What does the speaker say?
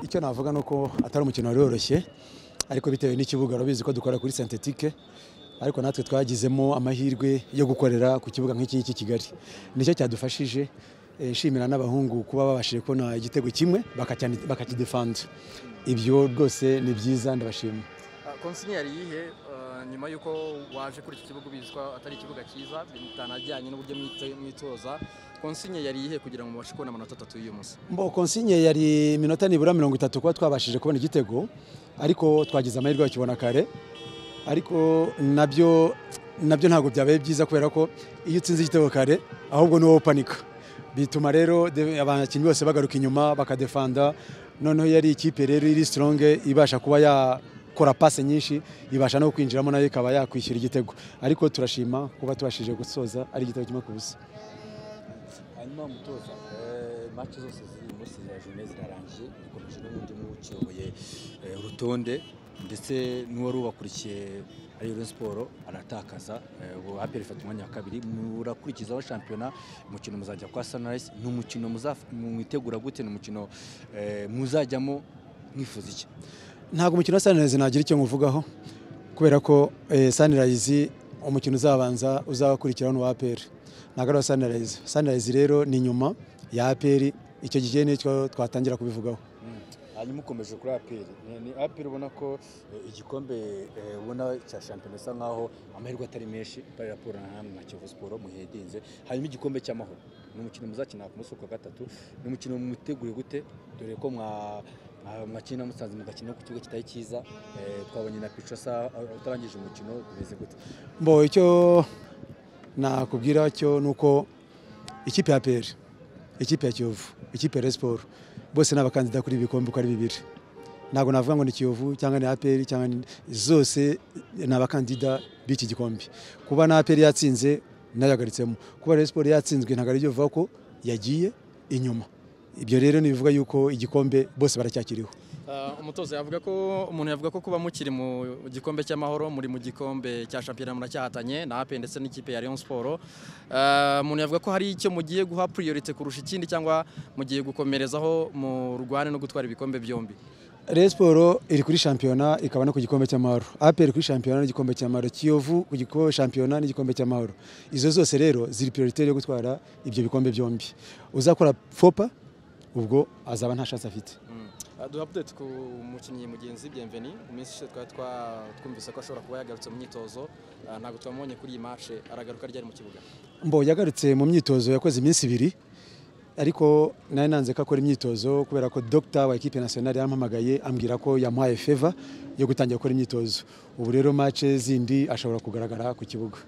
icyo navuga ni uko atari umukino wari woroshye ariko bitewe n'ikibuga urabizi ko dukora kuri sentetike ariko natwe twagizemo amahirwe yo gukorera ku kibuga nk'iki ngiki kigali nicyo cyadufashije eh, nshimira n'abahungu kuba babashije kubona igitego kimwe bakacyani- bakakidefanda ibyo rwose ni byiza ndabashima konsinya yari iyihe eh, nyuma y'uko waje kuri iki kibuga ubizwa atari ikibuga cyiza bitanajyanye n'uburyo mwite- mwitoza konsinya yari iyihe kugira ngo mubashe kubona amanota atatu y'uyu munsi mbo konsinye yari iminota nibura mirongo itatu kuba twabashije kubona igitego ariko twagize amahirwe bakibona kare ariko nabyo nabyo ntabwo byabaye byiza kubera ko iyo utsinze igitego kare ahubwo ni wowe upanika bituma rero de- abakinnyi bose bagaruka inyuma bakadefanda noneho yari ikipe rero iri sitoronge ibasha kuba yakora pase nyinshi ibasha no kwinjiramo nayo ikaba yakwishyura igitego ariko turashima kuba tubashije gusoza ari igitego kimwe ku busa hanyuma mutoza eh, match zose ziri muri sezira jone zirarangiye dukomeje n'ubundi muba ukiyoboye eh, urutonde ndetse n'uwari ubakurikiye ari Rayon siporo aratakaza eh, ubu haperi ifata umwanya wa kabiri murakurikizaho shampiyona umukino muzajya kwa sunrise ni umukino muzaf- mwitegura gute ni umukino eh, muzajyamo mwifuza iki ntabwo umukino wa Sunrise nagira icyo nkuvugaho kubera ko eh, Sunrise umukino uzabanza uzakurikiraho n'uwa APR ntabwo ari uwa Sunrise Sunrise rero ni nyuma ya APR icyo gihe nicyo twatangira kubivugaho hanyuma ukomeje kuri aperi ni aperi ubona ko eh, igikombe eh, ubona cya shampiyona bisa nkaho amahirwe atari menshi pari raporo na hamwe na kiyovu siporo muhedinze hanyuma igikombe cy'amahoro ni umukino muzakina ku munsi wa gatatu ni umukino mwitegure gute dore ko mwa mwa- mwakina musanze mugakina ku kibuga kitari cyiza eh, twabonye na picosa utarangije umukino bimeze gute mbo icyo nakubwira cyo ni uko ikipe ya APR ikipe ya Kiyovu ikipe ya Rayon Sport bose ni abakandida kuri ibi bikombe uko ari bibiri ntabwo navuga ngo ni Kiyovu cyangwa ni APR cyangwa ni zose ni abakandida b'iki gikombe kuba na APR yatsinze nayagaritsemo kuba Rayon Sport yatsinzwe ntabwo ari byo bivuga ko yagiye inyuma ibyo rero ni ibivuga yuko igikombe bose baracyakiriho Uh, umutoza yavuga ko umuntu yavuga ko kuba mukiri mu gikombe cy'amahoro muri mu gikombe cya shampiyona muracyahatanye na ape ndetse n'ikipe ya Rayon Sport Uh, umuntu yavuga ko hari icyo mugiye guha priorite kurusha ikindi cyangwa mugiye gukomerezaho mu rwane no gutwara ibikombe byombi Rayon Sport iri kuri shampiyona ikaba no ku gikombe cy'amahoro APR kuri shampiyona n'igikombe cy'amahoro Kiyovu ku gikombe shampiyona n'igikombe cy'amahoro izo zose rero ziri prioritaire yo gutwara ibyo bikombe byombi uzakora fopa ubwo azaba nta chance afite Uh, duha update ku mukinnyi mugenzi Bienveni mu minsi ishize twari twa- twumvise ko ashobora kuba yagarutse mu myitozo Uh, ntabwo twamubonye kuri iyi match aragaruka ryari mu kibuga mbo yagarutse mu myitozo yakoze iminsi ibiri ariko nari nanze ko akora imyitozo kubera ko dogita wa ekipe nasiyonari yampamagaye ambwira ko yamuhaye feva yo gutangira gukora imyitozo ubu rero mace zindi ashobora kugaragara ku kibuga